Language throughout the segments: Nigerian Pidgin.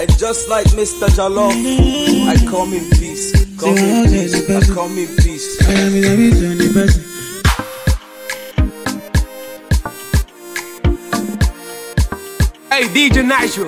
And just like Mr. Jalof, I come in peace. Come in peace. I come in peace. I am in a vision, the person. Hey, DJ Nitro.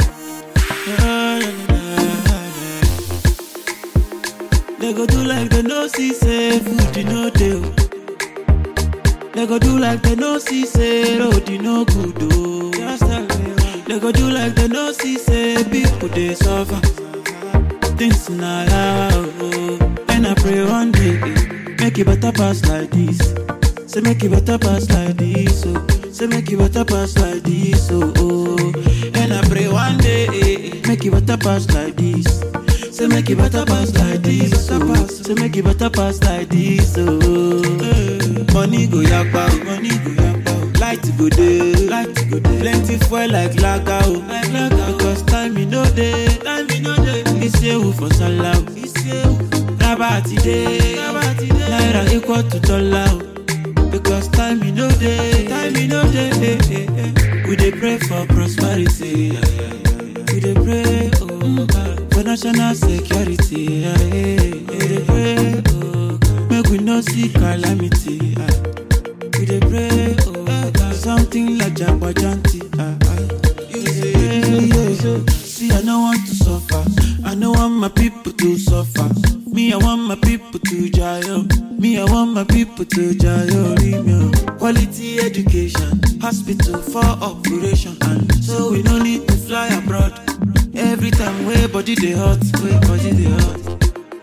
They go do like they no see say food you no dey. oh. They go do like they no see say road you no good oh. Just tell me why. They go do like they no see say people they suffer. Things na loud oh. And I pray one day eh, make it better pass like this. Say make it better pass like this oh. Say make it better pass like this oh. oh. And I pray one day eh, eh, make it better pass like this. Say make it better pass like this, oh. Say make it better pass like this, oh. Money go yakpa, oh. money go yakpa, oh. Light go dey, light go dey. Plenty fuel like lager, oh. Like lager, because time you know dey, time you know dey. Isewu for sallah, oh. Isewu. Rabati dey, rabati dey. Naira equal to dollar, oh. Because time you know dey, time you know dey. eh, eh, eh. We dey pray for prosperity. yeah, yeah, yeah, yeah. We dey pray, oh God, for national security. yeah, yeah, yeah. We dey pray, oh God, make we no see calamity. ah. We dey pray, oh God, something like Jagbajanti. ah, ah. We dey pray, yeah, yeah. See, I no want to suffer. I no want my people to suffer. Me, I want my people to jail. Me, I want my people to jail. Remember. Quality education, hospital for operation, and so we no need to fly abroad. Every time way body dey hot, way body dey hot.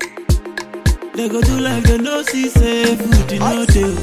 They go do like they no see say food you no dey.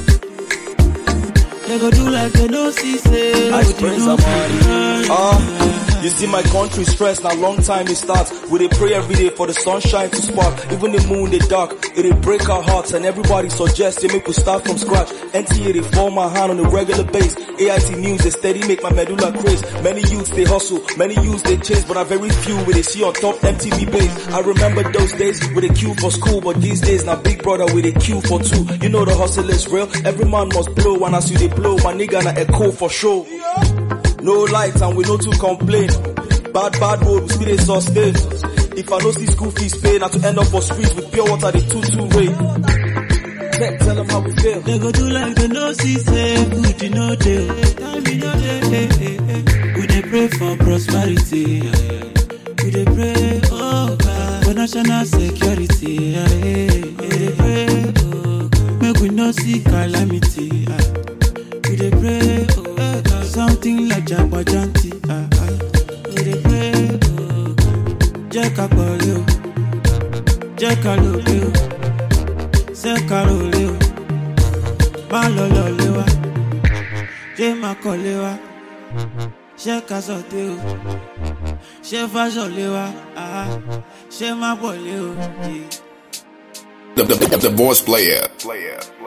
They go do like they no see say I food you praise no Amari. dey. Ah, you see my country stress now long time it starts. We dey pray every day for the sunshine to spark. Even the moon they dark, it dey break our hearts and everybody suggests they make we start from scratch. NTA they form my hand on a regular base. AIT news they steady make my medulla craze. Many youths they hustle, many youths they chase, but I very few we they see on top MTV base. I remember those days with a queue for school, but these days now big brother with a queue for two. You know the hustle is real. Every man must blow, and as you they blow, my nigga na echo for sure. No light and we no too complain. Bad bad road we still dey sustain. If I no see school fees pay, na to end up for streets with pure water they two two way. Tech, tell them how we feel. They go do like they no see say food you no dey. Time you no dey. eh, eh, eh. We dey pray for prosperity. yeah, yeah. We dey pray, oh God, for national security. yeah, yeah. We dey pray, oh God, make we no see calamity. ah. We dey pray, oh God, something like Jagbajanti. ah, ah. We dey pray, oh God, jẹ́ ká pọ̀lẹ́ o, jẹ́ ká lòlẹ́ o, ṣé ká rọ̀lẹ́ o, má lọ lọ́lẹ́ wa, jẹ́ má kọ́lé wa, ṣé ká sọ̀tẹ́ o, ṣé fáṣọ̀lẹ́ wa, ah, ṣé má pọ̀lẹ́ o. Yeah. The, the, the, the voice player. player.